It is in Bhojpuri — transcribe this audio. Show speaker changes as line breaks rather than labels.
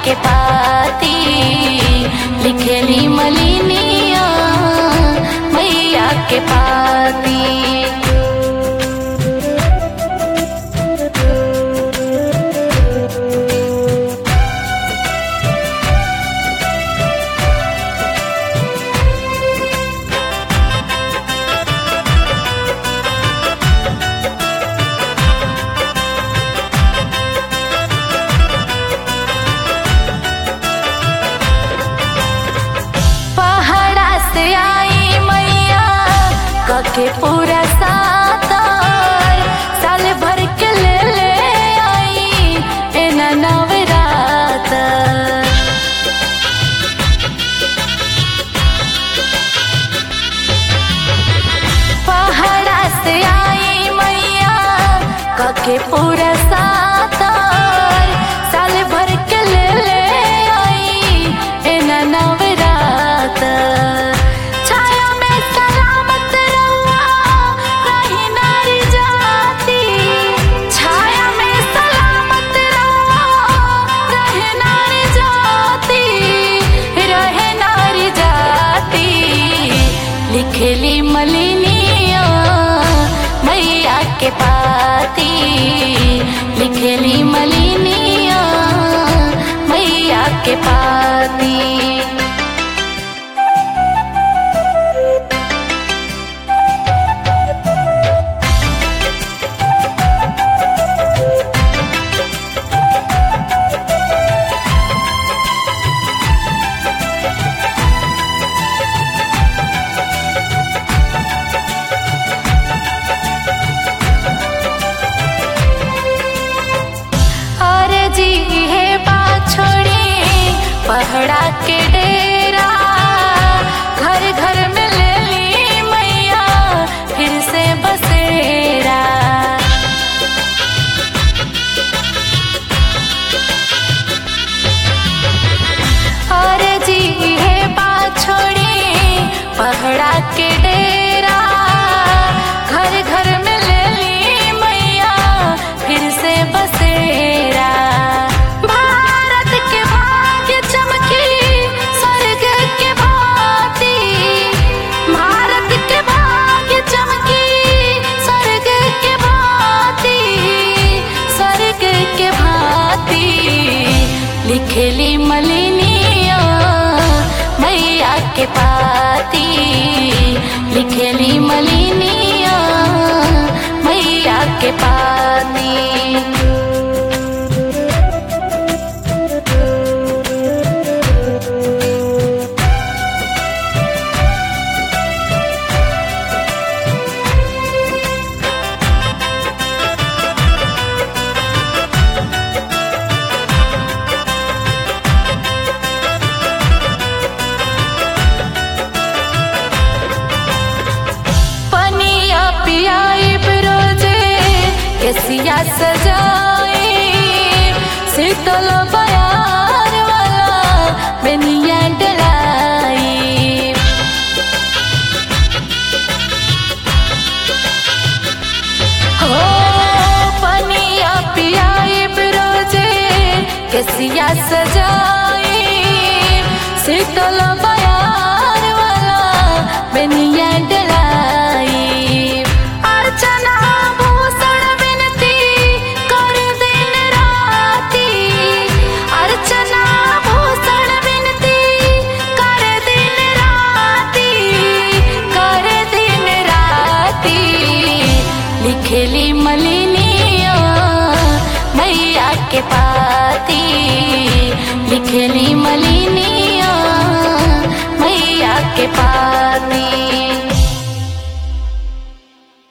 के पाती लिखेली मलिनिया मैया के पाती पहाड़ा से आई मैया कके पूरा सातर साल भर के ले ले आई एना नवरात पहाड़ा से आई मैया कके पूरा सातर साल भर के ले ले आई एना नवरात छाया में सलामत रहुआ रही नारी जाती छाया में सलामत रहुआ रहे नारी जाती रहे नारी जाती लिखेली मलिनिया मैया के पाती लिखेली मलिनिया मैया के पाती अरे जी हे बात छोड़ी पहड़ा के डेरा घर घर में ले ली मैया फिर से बसेरा अरे जी हे बात छोड़ी पहड़ा के डेरा घर घर में ले ली मैया फिर से बसेरा भारत के भाग्य चमकी स्वर्ग के भांति भारत के भाग्य चमकी स्वर्ग के भांति स्वर्ग के भांति लिखेली मलिनिया मैया के पाती लिखेली मलिनिया मैया के पाती पनिया पियाई रोजे केसिया सजाई शीतल बयार वाला बेनिया डलाई हो पनिया पियाई रोजे केसिया सजाई शीतल बयार वाला बेनिया डलाई अर्चना भूषण विनती कर दिन राती अर्चना भूषण विनती कर दिन राती कर दिन राती लिखेली मलिनिया मैया के पाती लिखेली